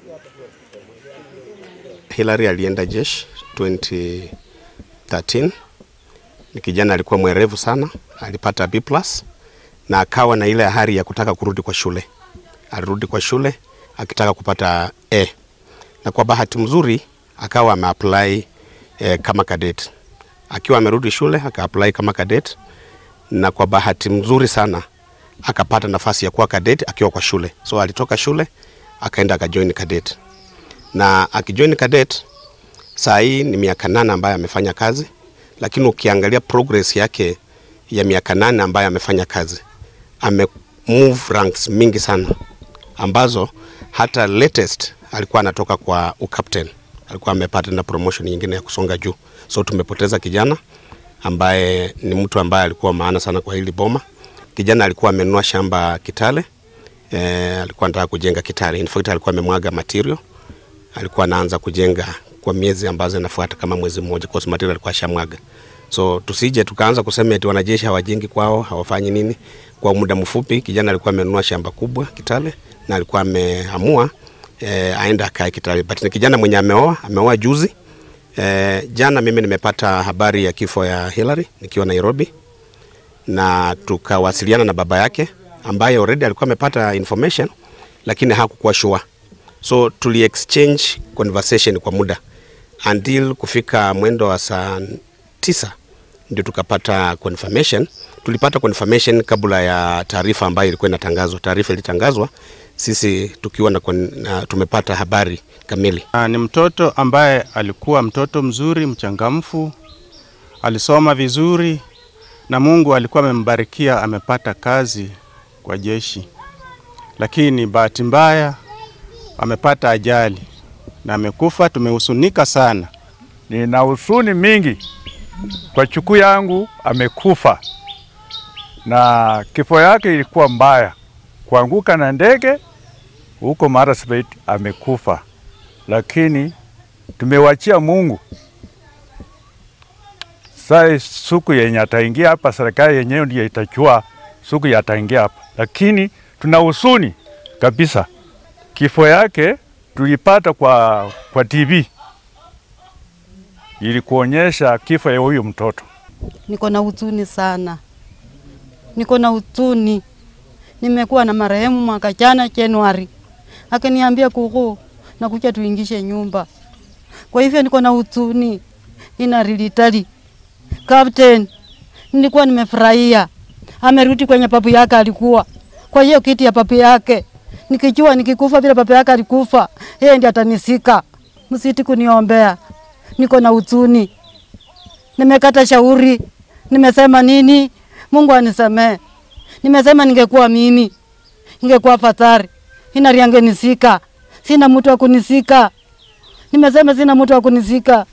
Hillary alienda jeshi 2013. Ni kijana alikuwa mwerevu sana, alipata B+ na akawa na ile hari ya kutaka kurudi kwa shule. Alirudi kwa shule akitaka kupata A. Na kwa bahati mzuri akawa ameapply eh, kama cadet. Akiwa amerudi shule akaapply kama cadet na kwa bahati mzuri sana akapata nafasi ya kuwa cadet akiwa kwa shule. So alitoka shule akaenda akajoin cadet. Na akijoin cadet saa hii ni miaka nane ambayo amefanya kazi, lakini ukiangalia progress yake ya miaka nane ambayo amefanya kazi, ame move ranks mingi sana ambazo hata latest alikuwa anatoka kwa ukapten, alikuwa amepata na promotion nyingine ya kusonga juu. So tumepoteza kijana ambaye ni mtu ambaye alikuwa maana sana kwa hili boma. Kijana alikuwa amenunua shamba Kitale, eh, alikuwa anataka kujenga Kitale. In fact alikuwa amemwaga material, alikuwa anaanza kujenga kwa miezi ambazo inafuata kama mwezi mmoja, kwa sababu material alikuwa ashamwaga. So tusije tukaanza kusema eti wanajeshi hawajengi kwao, hawafanyi nini. Kwa muda mfupi kijana alikuwa amenunua shamba kubwa Kitale na alikuwa ameamua eh, aenda akae Kitale, but ni kijana mwenye ameoa, ameoa juzi. Eh, jana mimi nimepata habari ya kifo ya Hillary nikiwa Nairobi, na tukawasiliana na baba yake ambaye already alikuwa amepata information lakini hakukuwa sure, so tuli exchange conversation kwa muda until kufika mwendo wa saa tisa ndio tukapata confirmation. Tulipata confirmation kabla ya taarifa ambayo ilikuwa inatangazwa. Taarifa ilitangazwa sisi tukiwa na, kon- na tumepata habari kamili. Ah, Ni mtoto ambaye alikuwa mtoto mzuri, mchangamfu, alisoma vizuri na Mungu alikuwa amembarikia, amepata kazi kwa jeshi, lakini bahati mbaya amepata ajali na amekufa. Tumehusunika sana. Nina husuni mingi kwa chukuu yangu amekufa, na kifo yake ilikuwa mbaya, kuanguka na ndege huko Marsabit amekufa, lakini tumewachia Mungu. Sai siku yenye ataingia hapa, serikali yenyewe ndiyo itachua siku ya ataingia hapa, lakini tuna husuni kabisa. Kifo yake tulipata kwa, kwa TV ili kuonyesha kifo ya huyu mtoto. Niko na huzuni sana, niko na huzuni. Nimekuwa na marehemu mwaka jana Januari, akaniambia kuku nakuja tuingishe nyumba. Kwa hivyo niko na huzuni, ina rilitali Captain, nilikuwa nimefurahia amerudi kwenye papu yake alikuwa kwa hiyo kiti ya papu yake, nikijua nikikufa vile papu yake alikufa, yeye ndiye atanisika. Msiti kuniombea, niko na huzuni nimekata shauri, nimesema nini? Mungu anisamee. Nimesema ningekuwa mimi, ingekuwa fatari inariangenisika, sina mtu wa kunisika. Nimesema sina mtu wa kunisika.